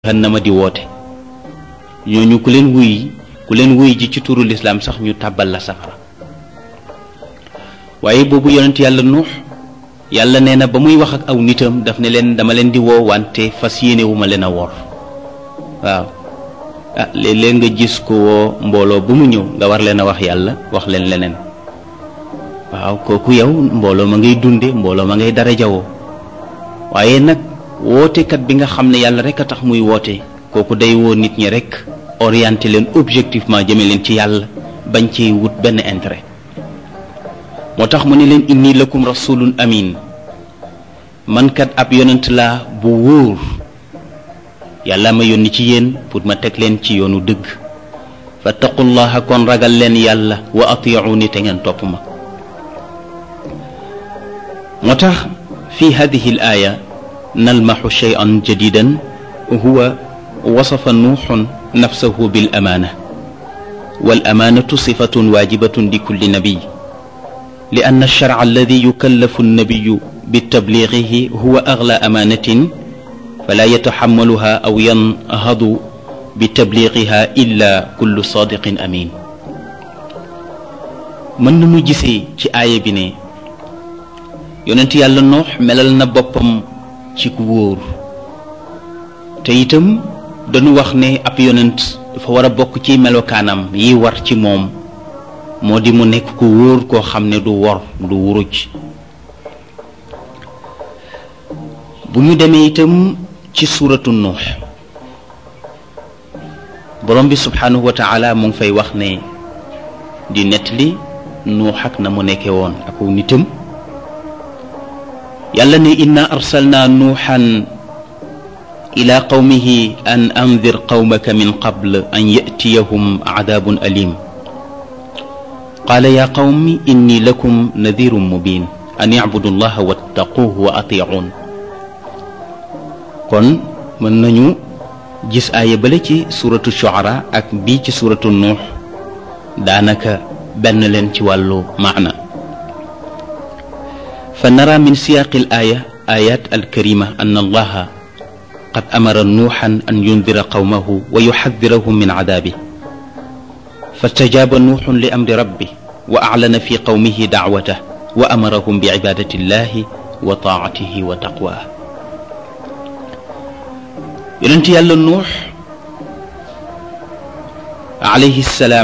jahannama di woote ñooñu ku leen wuy ku leen wuy ji ci turu lislaam sax ñu tàbbal la safara waaye boobu yonent yàlla nuux yàlla nee na ba muy wax ak aw nitam daf ne leen dama leen di woo wante fas yéenewuma leen a wor waaw ah léeg-léeg nga gis ko woo mbooloo bu mu ñëw nga war leen a wax yàlla wax leen leneen waaw kooku yow mbooloo ma ngay dunde mbooloo ma ngay dara jawoo waaye nag wootekat bi nga xam ne yàlla rek a tax muy woote kooku day woo nit ñi rek orienté leen objectivement jëme leen ci yàlla bañ ci wut benn intérêt moo tax mu ne leen inni lakum rasulun amin man kat ab yonent laa bu wóor yàlla ma yónni ci yéen pour ma teg leen ci yoonu dëgg fattaqullaha kon ragal leen yàlla wa atiuni te ngeen topp ma moo tax fi hadihi al aya nalmaxu cheyan jadidan huwa wasafa nuuxun nafsahu bil amaana wal amaanatu sifatun waajibatun li kulli nabiy li anna alsharca alladi yukallafu annabiyu bitabliigihi huwa agla amaanatin fala yataxamaluha aw yanhadu bitabliigiha illa kullu saadiqin amin mën nañu gisee ci aaya bi ne yonent yàlla noox melal na boppam ci ku wóor te itam dañu wax ne ab yonent dafa war a bokk ci melokaanam yi war ci moom moo di mu nekk ku wóor koo xam ne du wor du wuruj bu ñu demee itam ci suuratu nuux borom bi subhaanahu wa taala mu ngi fay wax ne di nettali nuux ak na mu nekkee woon ak nitam yàlla ne inna arsalna nuuxan ila qawmihi an andir qawmaka min qabl an yatiyahum cadaabun alim qaala yaa qawmi inni lakum nadirun mubin an yacbudu allaha wattaquuhu wa atiicuun kon mën nañu gis aaya bale ci suratu shucara ak bii ci suratu nuux daanaka benn leen ci wàllu maana فنرى من سياق الآية آيات الكريمة أن الله قد أمر نوحا أن ينذر قومه ويحذرهم من عذابه فاستجاب نوح لأمر ربه وأعلن في قومه دعوته وأمرهم بعبادة الله وطاعته وتقواه ينتهي نوح عليه السلام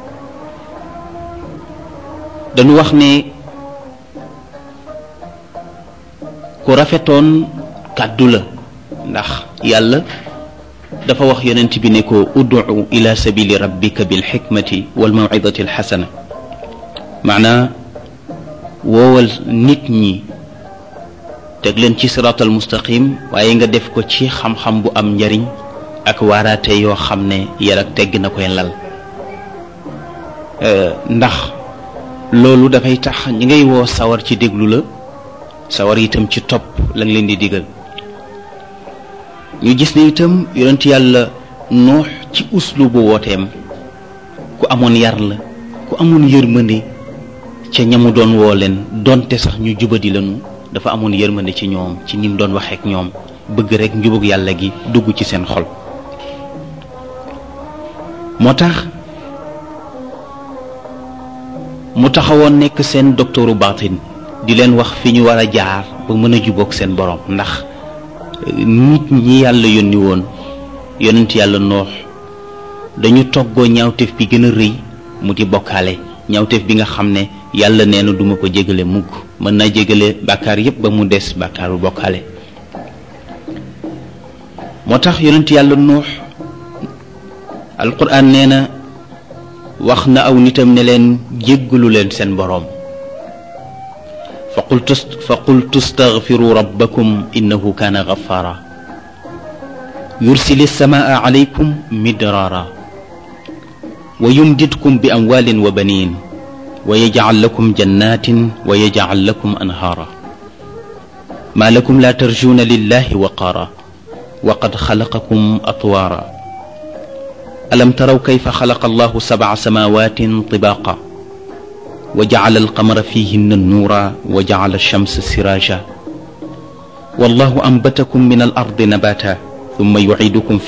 dañu wax ne ku rafetoon kàddu la ndax yàlla dafa wax yonent bi ne ko ud'u ila sabili rabbika bil xikmati wal mawcidati al xasana maanaa woowal nit ñi teg leen ci siraatal mustaqim waaye nga def ko ci xam-xam bu am njariñ ak waaraate yoo xam ne yar ak tegg na koy lal ndax loolu dafay tax ñi ngay woo sawar ci déglu la sawar itam ci topp la nga leen di digal ñu gis ne itam yonent yàlla noox ci uslu bu wooteem ku amoon yar la ku amoon yërmande ca ñamu doon woo leen donte sax ñu jubadi lañu dafa amoon yërmande ci ñoom ci ni mu doon waxeek ñoom bëgg rek njubug yàlla gi dugg ci seen xol moo tax mu taxawoon nekk seen doktooru baatin di leen wax fi ñu war a jaar ba mën a jubóog seen borom ndax nit ñi yàlla yónni woon yonent yàlla noox dañu toggoo ñaawteef bi gën a rëy mu di bokkaale ñaawteef bi nga xam ne yàlla nee na duma ko jégale mukk mën naa jégale bàkkaar yépp ba mu des bàkkaaru bokkaale moo tax yonent yàlla noox alquran nee na wax na aw nitam ne leen jéggalu leen seen boroom فقلت فقلت استغفروا ربكم إنه كان غفارا يرسل السماء عليكم مدرارا ويمددكم بأموال وبنين ويجعل لكم جنات ويجعل لكم أنهارا ما لكم لا ترجون لله وقارا وقد خلقكم أطوارا ألم تروا كيف خلق الله سبع سماوات طباقا وجعل القمر فيهن النورا وجعل الشمس سراجا والله أنبتكم من الأرض نباتا thumma yuidukum